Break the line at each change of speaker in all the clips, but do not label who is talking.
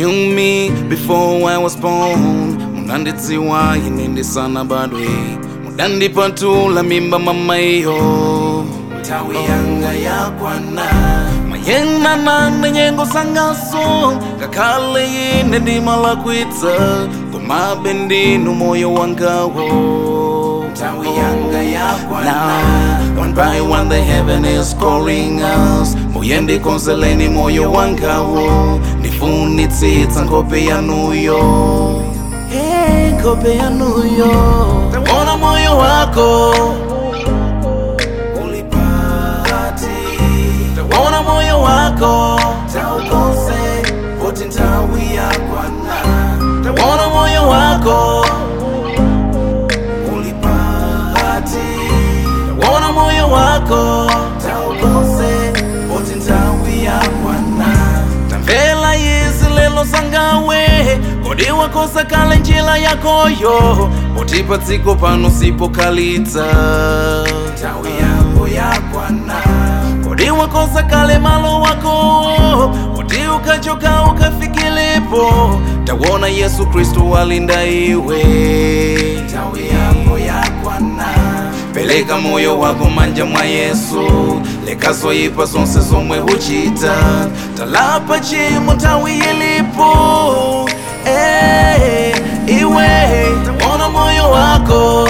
knew me before I was born munandidziwa ine ndisanabadwe munandipatula mimba mama iyo nthawi yanga yakwana mayendana nenyengo zangaso ngakhale ine ndimalakwitsa komabe ndinu moyo wangawo nthawi yanga yakwana one by one the heaven is calling us muye ndikonzeleni moyo wangawo ndifunitsitsa nkhope yanuyo Hey, nkhope yanuyo tawona moyo wako ulipati tawona moyo wako taukonse kuti nthawi yakwana tawona moyo wako ulipati tawona moyo wako taukonse kuti nthawi yakwana tamvela izi lelo sangawe kodi wakosa kale njira yakoyo poti pa dziko pano sipokhalitsa nthawi yako yakwana kodi wakosa kale malo wako poti ukachoka ukafikilepo tawona yesu kristu walinda iwe nthawi yako yakwana peleka moyo wako manja mwa yesu lekazoyipa zonse zomwe huchita talapa chimo nthawi ilipo hey, iwe tawona moyo wako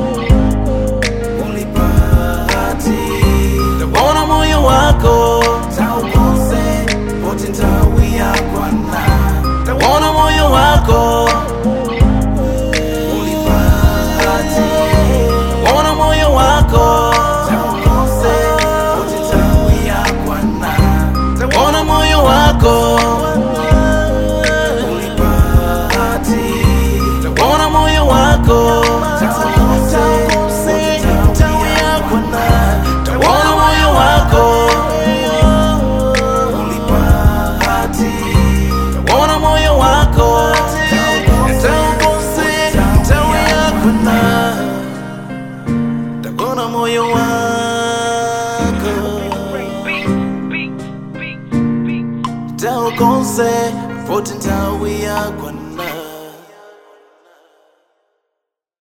ulipati tawona moyo wako taukonse poti nthawi yakwana tawona moyo wako ulipati tawona moyo wako taukonse poti nthawi yakwana tawona moyo wako ulipati tawona moyo wako taukonse nthawi yakwana tawona moyo wako ulipati tawona moyo wako taukonse nthawi yakwana tawona moyo wako taukonse poti nthawi yakwana